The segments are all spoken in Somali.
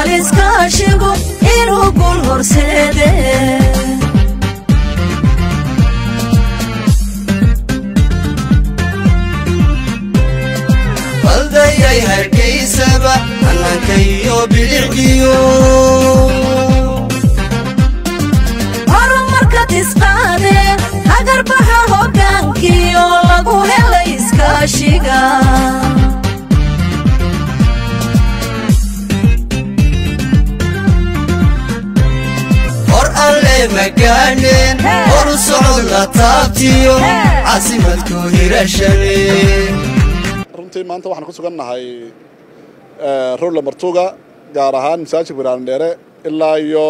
hubaal iskaashigu inuu gul horseede baldayay hargaysaba hannaanka iyo bilicdiyo horumarkad isqaade hagarbaxa hoggaankiyo lagu helay iskaashiga hor alle magaaneen horu socodla taabtiyo caasimadku hirashane runtii maanta waxaan ku sugan nahay rowla martuga gaar ahaan masaajidka wiraandheere ilaa iyo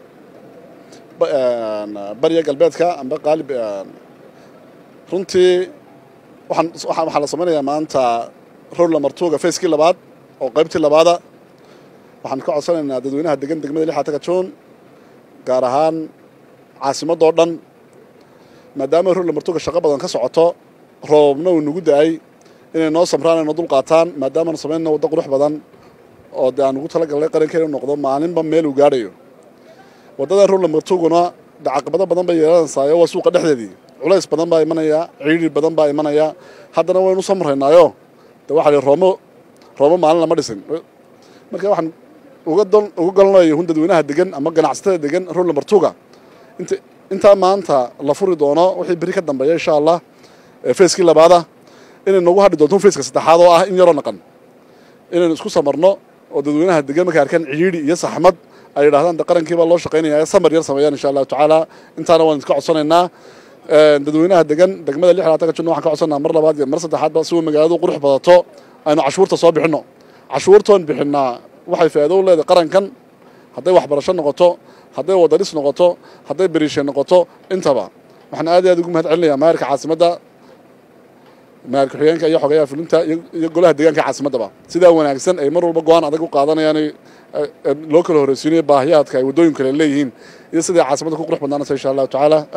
bariya galbeedka amba qaalib runtii waxaan waxaa la samaynayaa maanta rowla martuga facekii labaad oo qaybtii labaada waxaan ka codsanaynaa dadweynaha degan degmada lixaataga juun gaar ahaan caasimadoo dhan maadaama rowla martuga shaqo badan ka socoto roobna uu nagu da-ay inay noo samraan ay noo dul qaataan maadaamaanu samaynna waddo qurux badan oo dee aan ugu talagalnay qarankeena inu noqdo maalinba meel uu gaadhayo waddada rowla martuguna caqabado badan bay yeelanaysaa waa suuqa dhexdeedii culays badan baa imanaya ciidhi badan baa imanaya haddana waynu samraynaayo de waxa li roomo roomo maalin lama dhisin marka waxaan uga dol uga golanayo hun dadweynaha degan ama ganacsatada degan rowla martuga int intaa maanta la furi doono wixii beri ka dambeeya insha allah facekii labaada inay nagu hadhi doonto faceka saddexaad oo ah in yaroo naqan inaynu isku samarno oo dadweynaha degan markay arkaan ciidhi iyo saxmad ay yidhahdaan de qarankiibaa loo shaqaynaya samar yar sameeyaan insha allahu tacaala intaana waan iska codsanaynaa dadweynaha degan degmada lix labaatan ka jirna waxaan ka codsanaa mar labaad iyo mar saddexaadba si uu magaaladu qurux badato aynu cashuurta soo bixinno cashuurtoon bixinnaa waxay faa'iido u leedahay qarankan hadday waxbarasho noqoto hadday wadadhis noqoto hadday beriishe noqoto intaba waxaan aad iyo aad ugu mahad celinayaa maayarka caasimadda maayar ku-xigeenka iyo xogayaha fulinta iyo golaha deegaanka caasimaddaba sidaa wanaagsan ay mar walba go-aan adag u qaadanayaan loo kala horreysiinayo baahiyaadka ay waddooyin kale leeyihiin iyo siday caasimadda ku qurux badnaanaysa insha allahu tacaala